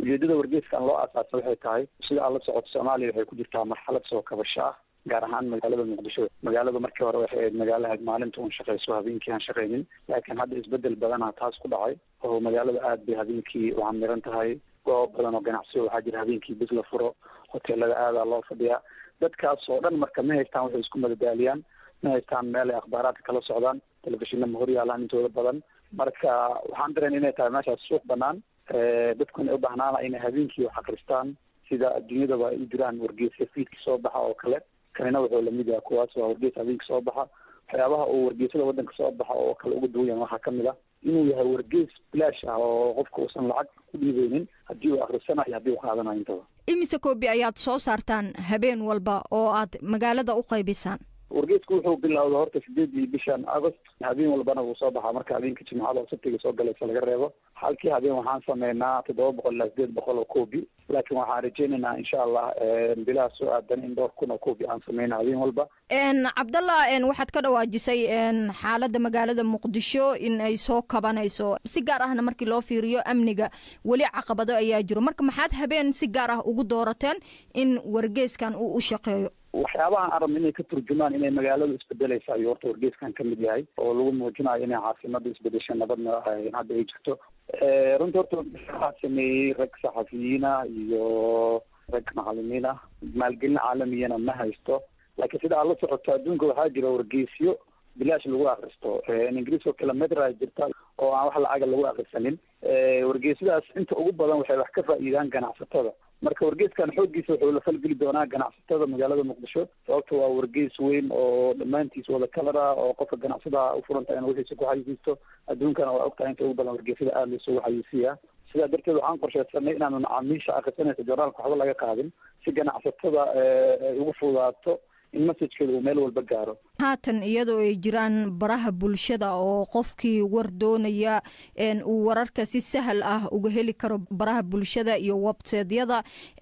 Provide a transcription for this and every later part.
ujeedada wargeeskan loo aasaasay waxay tahay sida aad la socoto soomaaliya waxay ku jirtaa marxalad soo kabasho ah gaar ahaan magaalada muqdisho magaalada markii hore waxay ahayd magaalaha maalinta un shaqayso habeenkii aan shaqaynin laakiin hadda isbedel badanaa taas ku dhacay oo magaalada aad bay habeenkii u camiran tahay goob badan oo ganacsiyo waxaa jira habeenkii bis la furo hoteelada aadaa loo fadhiyaa dadkaas oo dhan marka ma haystaan waxay isku madadaaliyaan ma haystaan meel ay akhbaaraadka kala socdaan telefishinna ma horyaalaan intooda badan marka waxaan dareen inay tahay meeshaas suuq banaan dadkuna ay u bahnaana inay habeenkii wax akristaan sida adduunyadaba ay u jiraan wargeeska fiidka soo baxa oo kale kanina wuxuu lamid yahay kuwaas waa wargees habeenka soo baxa waxyaabaha uu wargeesada waddanka soo baxa oo kale uga duwan yahay waxaa kamid ah inuu yahay wargees bilaash ah oo qofka uusan lacag ku dhiibeynin haddii uu akrisanayo haddii uu qaadanayo intaba imise koobi ayaad soo saartaan habeen walba oo aad magaalada u qaybisaan wargeesku wuxuu bilowda horta sideedii bishan agost habeen walbana wuu soo baxaa marka habeenka jimcada oo sabtiga soo galaysa laga reebo halkii habeen waxaan sameynaa toddoba boqol ilaa sideed boqol oo koobi laakiin waxaan rajeynaynaa insha allah bilaha soo aadan in dhowr kun oo koobi aan sameyna habeen walba cabdallah waxaad ka dhawaajisay xaaladda magaalada muqdisho in ay soo kabanayso si gaar ahna markii loo fiiriyo amniga weli caqabado ayaa jiro marka maxaad habeen si gaar ah ugu doorateen in wargeeskan uu u shaqeeyo waxyaabahan arabna inay ka turjumaan inay magaaladu isbedeleysa ayuu horta wargeeskan kamid yahay oo lagu muujinayo inay caasimada isbedesha nabadna hadda ay jirto runtii horta waxaa sameeyey rag saxafiyiina iyo rag macalimiin ah maalgelin caalamiyana ma haysto laakiin sida aad la socoto adduunka waxaa jira wargeesyo bilaash lagu akristo ingiriiska kale medra jirta oo aan wax lacaga lagu akrisanin wargeesyadaas inta ugu badan waxay wax ka faa'iidaan ganacsatada marka wargeeskan xooggiisa wuxuu la falgeli doonaa ganacsatada magaalada muqdisho sababta waa wargees weyn oo dhammaantiis wada kalara oo qofka ganacsadaha ufuranta in wixiisa ku xayisiisto adduunkana waa ogtahay inta ugu badan wargeesyada aada loosugu xayisiiyaa sidaa darteed waxaan qorsheysanay inaanu macaamiisha akrisanaysa journaalka waxba laga qaadin si ganacsatada ay ugu fudaato in messajkeeda uu meel walba gaaro haatan iyadoo ay jiraan baraha bulshada oo qofkii war doonaya uu wararka si sahal ah uga heli karo baraha bulshada iyo websaydyada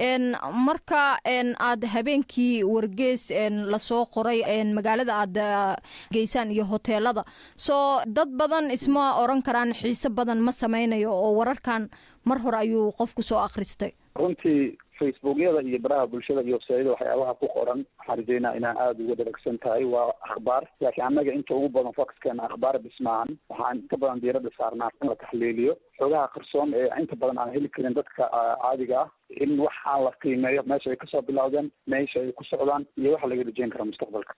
marka aad habeenkii wargees lasoo qoray magaalada aad geysaan iyo hoteelada soo dad badan isma oran karaan xiise badan ma sameynayo oo wararkan mar hore ayuu qofku soo akhristay runtii facebookyada iyo baraha bulshada iyo websayada waxyaabaha ku qoran waxaan rajeynaa inaan aada uga dharagsan tahay waa akhbaar laakiin annaga inta ugu badan foxkeena akhbaar bismaahan waxaan inta badan diiradda saarnaa in la taxliiliyo xogaha qarsoon ee inta badan aan heli karin dadka caadiga ah in waxaan la qiimeeyo meesha ay kasoo bilowdeen meesha ay ku socdaan iyo waxa laga rajeyn kara mustaqbalka